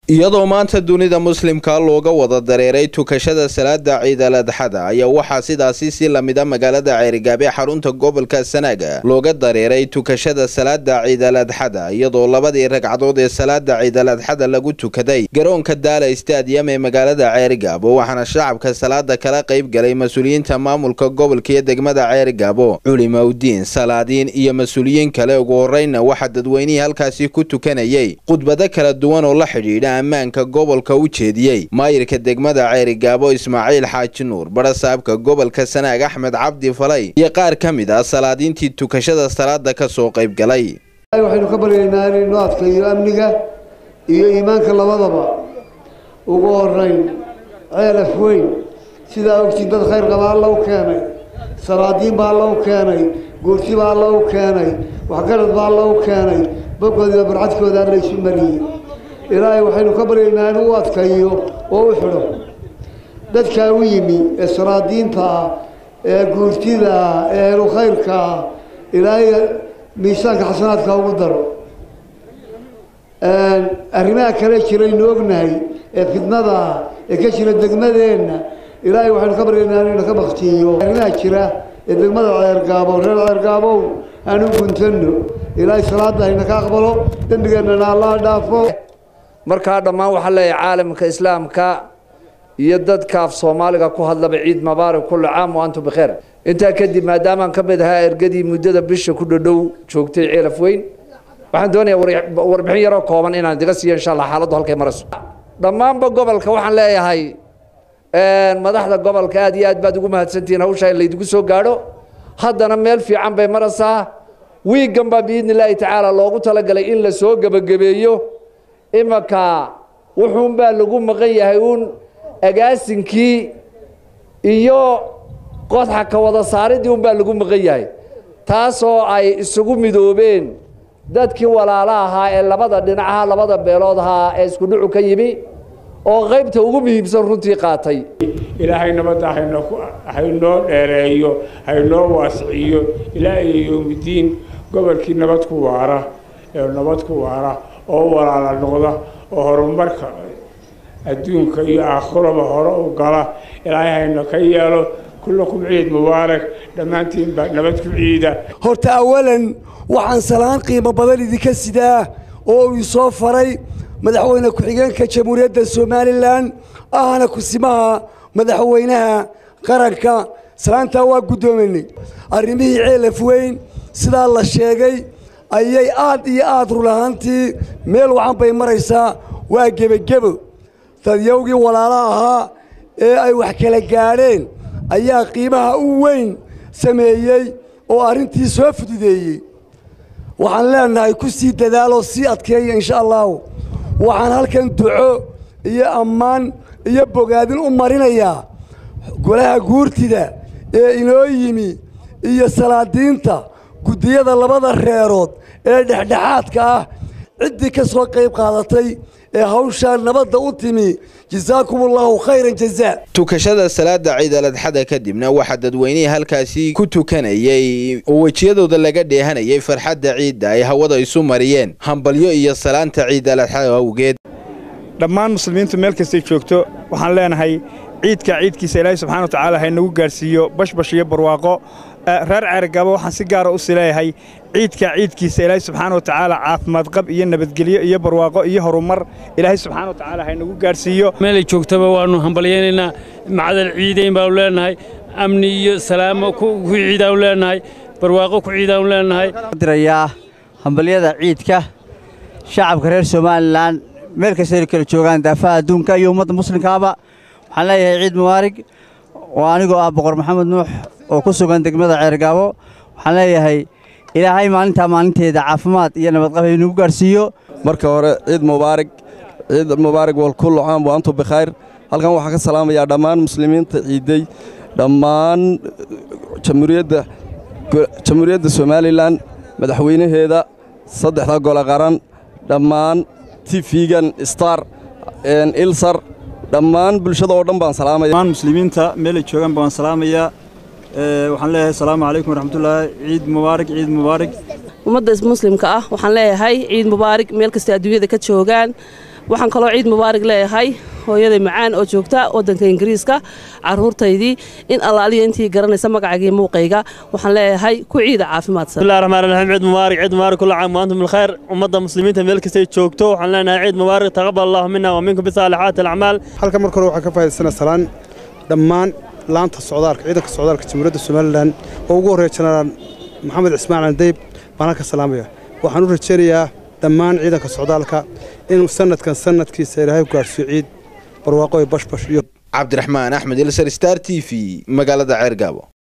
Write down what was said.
iyadoo maanta dunida muslimka looga wada dareeray tukashada salaada ciidal adxada ayaa waxaa sidaasi si lamida magaalada ceerigaab ee xarunta gobolka sanaaga looga dareeray tukashada salaada ciidal adxada iyadoo labadii ragcadood ee salaada ciidal adxada lagu tukaday garoonka daala stadium ee magaalada ceerigaabo waxaana shacabka salaada kala qayb galay mas-uuliyiinta maamulka gobolka iyo degmada ceerigaabo culimaudiin salaadiin iyo mas-uuliyiin kale ugu horeyna waxaa dadweynihii halkaasi ku tukanayay khudbado kala duwan oo la xidhiidha ammaanka gobolka u jeediyey maayirka degmada ceerigaabo ismaaciil xaaji nuur barasaabka gobolka sanaag axmed cabdi falay iyo qaar ka mid ah salaadiintii tukashada salaada ka soo qayb galay waxaynu ka baryaynaa inaynu adkayo amniga iyo iimaanka labadaba ugu horeyn ceelaf weyn sidaa ogtiin dad khayr qaba alla u keenay salaadiin baa alla u keenay goorti baa alla u keenay waxgarad baa alla u keenay bogoodiiba barcadkooda alla isu mariyey ilaahay waxaynu ka baryaynaa inuu u adkayo oo u xidho dadkaa u yimi ee salaadiinta ah ee guurtida ah ee ehlu khayrka ah ilaahay miisaanka xasanaadka ugu daro arrimaha kale jiraynu ognahay ee fidnada ah ee ka jira degmadeenna ilaahay waxaynu ka baryaynaa inaynu ka baktiyo arrimaha jira ee degmada ceergaabo reer ceergaabow aanu guntano ilaahay salaada hayna ka aqbalo dembigeennana allah dhaafo markaa dhammaan waxaa leeyahay caalamka islaamka iyo dadka af soomaaliga ku hadlaba ciid mubaarak kulli caam wa antum bikheer intaa kadib maadaamaan ka mid ahaa ergadii muddada bisha ku dhadhow joogtay ceelaf weyn waxaan doonayaa warbixin yaroo kooban inaan idiga siiyo insha allah xaaladdu halkay marayso dhammaanba gobolka waxaan leeyahay madaxda gobolka aad iyo aad baad ugu mahadsantihiin hawshaa in laydigu soo gaadho haddana meel fiican bay maraysaa wiigan baa biidni illaahi tacaala loogu talagalay in la soo gebagabeeyo imanka wuxuunbaa lagu maqan yahay uun agaasinkii iyo qodxa ka wada saaridii unbaa lagu maqan yahay taasoo ay isugu midoobeen dadkii walaala ahaa ee labada dhinacaha labada beelood ahaa ee isku dhucu ka yimi oo qaybta ugu muhiimsan runtii qaatay ilaahay nabadda haynoo dheereeyo haynoo waasiciyo ilaa iyo yowmidiin gobolkii nabad ku waara ee nabad ku waara oo walaala noqda oo horumarka adduunka iyo aakhiraba hore u gala ilaahay hayna ka yeelo kullakum ciid mubaarak dhammaantiinba nabad ku ciida horta awalan waxaan salaan qiimo badan idinka sidaa oo uu soo faray madaxweyne ku-xigeenka jamhuuriyadda somalilan ahna kusimaha madaxweynaha qaranka salaantaa waa guddoominay arrimihii ceelaf weyn sidaa la sheegay ayay aad iyo aad run ahaantii meel wacan bay maraysaa waa gebagebo dadyowgii walaala ahaa ee ay wax kala gaadheen ayaa qiimaha u weyn sameeyey oo arrintii soo fududeeyey waxaan leenahay ku sii dadaaloo sii adkeeya insha allahu waxaan halkan duco iyo ammaan iyo bogaadin u marinayaa golaha guurtida ee inoo yimi iyo salaadiinta guddiyada labada reerood ee dhexdhexaadka ah ciddii ka soo qayb qaadatay ee hawshaa nabadda u timi jasaakum allahu khayran jazaa tukashada salaada ciidal adxada kadibna waxaa dadweynihii halkaasi ku tukanayay oo wejiyadooda laga dheehanayay farxadda ciidda ay hawada isu mariyeen hambalyo iyo salaanta ciidal adxada awgeed dhammaan muslimiintu meel kastay joogto waxaan leenahay ciidka ciidkiisa ilaahay subxana wa tacaala haynagu gaadhsiiyo bashbash iyo barwaaqo reer ceergabo waxaan si gaara u si leeyahay ciidka ciidkiisa ilaahay subxaana wa tacaala caafimaad qab iyo nabadgelyo iyo barwaaqo iyo horumar ilaahay subxaana wa tacaala haynagu gaadhsiiyo meelay joogtaba waannu hambalyaynaynaa macdal ciidayn baanu leenahay amni iyo salaamo ku ciidaanu leenahay barwaaqo ku ciidaanu leenahay dirayaa hambalyada ciidka shacabka reer somalilan meel kastay kala joogaan daafaha adduunka iyo ummadda muslimkaaba waxaan leeyahay ciid mubaarig oo anigoo ah boqor maxamed nuux oo ku sugan degmada ceergaabo waxaan leeyahay ilaahay maalintaa maalinteeda caafimaad iyo nabadqab haynugu gaadhsiiyo marka hore ciid mubaarig ciid mubaarig walkullu caam wa antum bikhayr halkan waxaan ka salaamayaa dhammaan muslimiinta ciiday dhammaan jamhuuriyadda jamhuuriyadda somalilan madaxweynaheeda saddexda gole qaran dhammaan tifigan star ilsar dhammaan bulshada oo dhan baan salaamaya dhammaan muslimiinta meelay joogaan baan salaamayaa waxaan leeyahay asalaamu calaykum waraxmatullaahi ciid mubaarig ciid mubaarig ummadda muslimka ah waxaan leeyahay ciid mubaarig meel kasta adduunyada ka joogaan waxaan kaloo ciid mubaarig leeyahay hooyaday macaan oo joogta waddanka ingiriiska caruurtaydii in allaaliya intii garanaysa magacaygii muuqayga waxaan leeyahay ku ciida caafimaadsan bismillahi raxmaan raxiim ciid mubaarak ciid mubaarak kulla caam wa antum bilkhayr ummadda muslimiinta meel kastay joogto waxaan leenahay ciid mubaarak taqabbal allahu minna wa minkum bisaalixaati alacmaal halka marka hore waxaan ka faa'iidaysanaa salaan dhammaan laanta socdaalka ciidanka socdaalka jamhuuriyadda somalilan oo ugu horreeya jenaraal maxamed cismaan candayb baan halka salaamaya waxaan u rajaynayaa dhammaan ciidanka socdaalka inuu sanadkan sanadkiisa ilaahay ku gaadhsiiyo ciid barwaaqo iyo bashbash iyo cabdiraxmaan axmed ilsar star t v magaalada ceergaabo